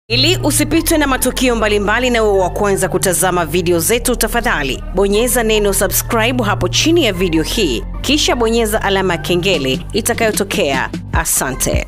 Ili usipitwe na matukio mbalimbali na uwe wa kwanza kutazama video zetu, tafadhali bonyeza neno subscribe hapo chini ya video hii, kisha bonyeza alama ya kengele itakayotokea. Asante.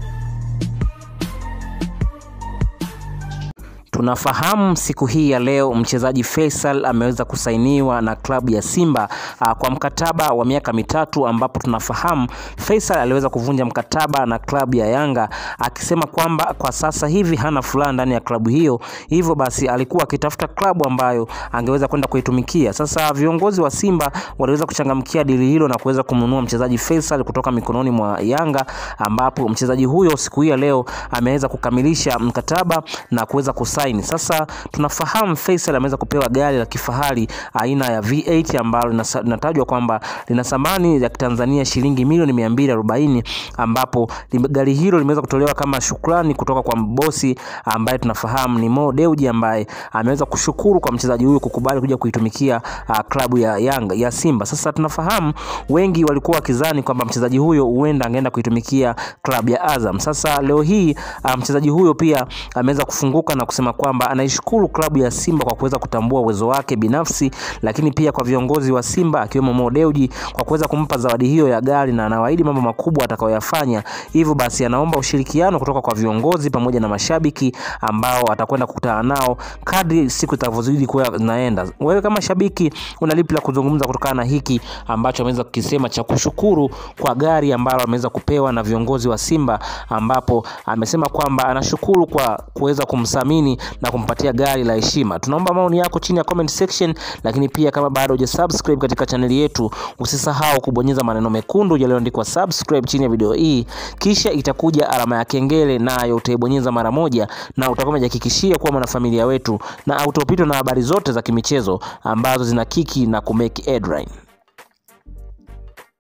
Tunafahamu siku hii ya leo mchezaji Faisal ameweza kusainiwa na klabu ya Simba aa, kwa mkataba wa miaka mitatu, ambapo tunafahamu Faisal aliweza kuvunja mkataba na klabu ya Yanga akisema kwamba kwa sasa hivi hana furaha ndani ya klabu hiyo, hivyo basi alikuwa akitafuta klabu ambayo angeweza kwenda kuitumikia. Sasa viongozi wa Simba waliweza kuchangamkia dili hilo na kuweza kumnunua mchezaji Faisal kutoka mikononi mwa Yanga, ambapo mchezaji huyo siku hii ya leo ameweza kukamilisha mkataba na kuweza kusaini. Sasa tunafahamu Faisal ameweza kupewa gari la kifahari aina ya V8 ambalo linasa- linatajwa kwamba lina thamani ya Kitanzania shilingi milioni 240 ambapo lim- gari hilo limeweza kutolewa kama shukrani kutoka kwa bosi ambaye tunafahamu ni Mo Dewji ambaye ameweza kushukuru kwa mchezaji huyo kukubali kuja kuitumikia uh, klabu ya Yanga ya Simba. Sasa tunafahamu wengi walikuwa wakizani kwamba mchezaji huyo huenda angeenda kuitumikia klabu ya Azam. Sasa leo hii uh, mchezaji huyo pia ameweza kufunguka na kusema kwamba anaishukuru klabu ya Simba kwa kuweza kutambua uwezo wake binafsi, lakini pia kwa viongozi wa Simba akiwemo Mo Dewji kwa kuweza kumpa zawadi hiyo ya gari na anawaahidi mambo makubwa atakayoyafanya. Hivyo basi anaomba ushirikiano kutoka kwa viongozi pamoja na mashabiki ambao atakwenda kukutana nao kadri siku zitavyozidi kuwa zinaenda. Wewe kama shabiki una lipi la kuzungumza kutokana na hiki ambacho ameweza kukisema cha kushukuru kwa gari ambalo ameweza kupewa na viongozi wa Simba, ambapo amesema kwamba anashukuru kwa kuweza kumthamini na kumpatia gari la heshima. Tunaomba maoni yako chini ya comment section, lakini pia kama bado hujasubscribe katika chaneli yetu, usisahau kubonyeza maneno mekundu yaliyoandikwa subscribe chini ya video hii, kisha itakuja alama ya kengele, nayo utaibonyeza mara moja, na utakuwa umejihakikishia kuwa mwanafamilia wetu na autopitwa na habari zote za kimichezo ambazo zina kiki na kumake headline.